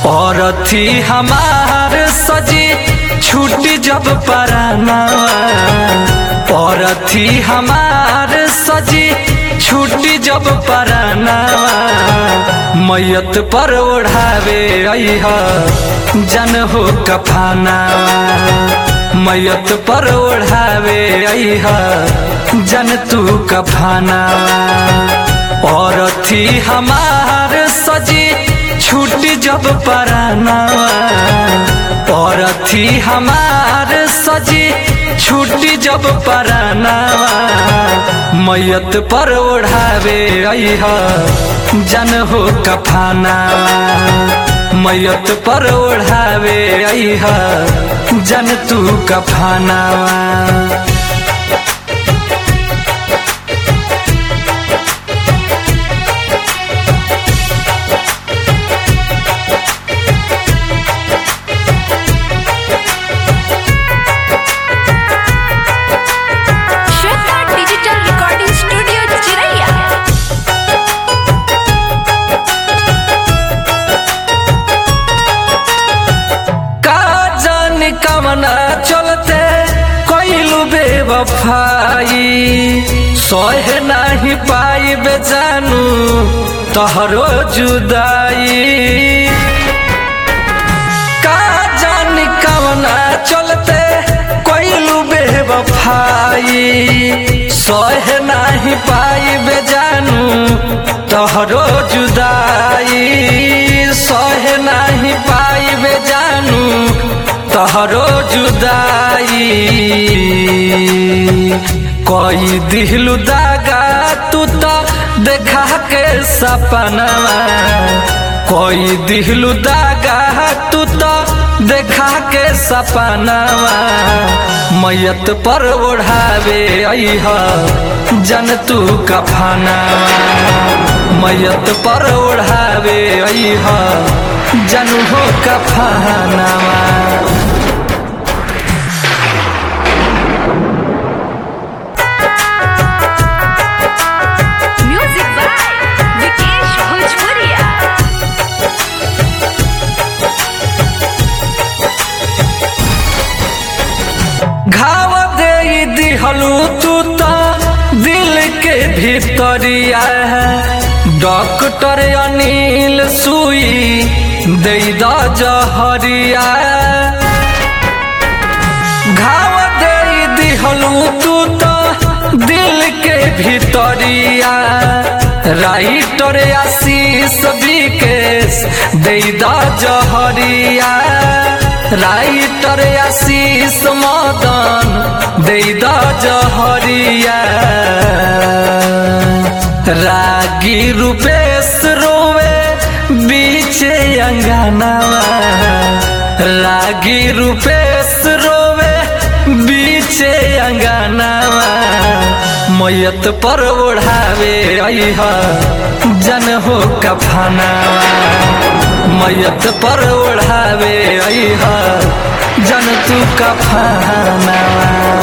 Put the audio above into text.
और थी हमार सजी छूटी जब पराना और थी हमार सजी छूटी जब पराना मैयत पर ओढ़ावे अह जन हो कफाना मैयत पर ओढ़ावे अह जन तू कफाना और थी हमार सजी छूटी जब पराना और थी हमार सजी छूटी जब पराना मैयत पर ओढ़ावे अह जन हो कफाना मैयत पर ओढ़ावे अह जन तू कफाना Shweta digital recording studio Chiraiya का जानी कमना चलते कोइलू बेवफाई सहे नाही पाई बेजानू तहरो जुदाई का जानी कमना चलते कोइलू बेवफाई सहे नाही पाई बेजानू तहरो जुदाई सहे नाही पाई बेजानू तहरो जुदाई कोई दिलु दागा तू तो देखा के सपनवा कोई दिलु दागा तू तो देखा के सपनवा मैयत पर ओढ़ावे अह जन तू कफनावा मैयत पर ओढ़ावे अह जन हो कफनावा म्यूजिक बाय विकेश भोजपुरिया घाव दे दिहलू तू तो दिल के भीतरिया डॉक्टर अनिल सुई दे द जहरिया घाव दे दिहलू तू तो दिल के भीतरिया राइटर आशीष विकेश दे द जहरिया राइटर आशीष मदन दे द जहरिया रागी रूपेश रोवे बीचे अंगनावा रागी रूपेश रोवे बीचे अंगनावा मैयत पर ओढ़ावे अह जन हो कफनावा मैयत पर ओढ़ावे अह जन तू कफनावा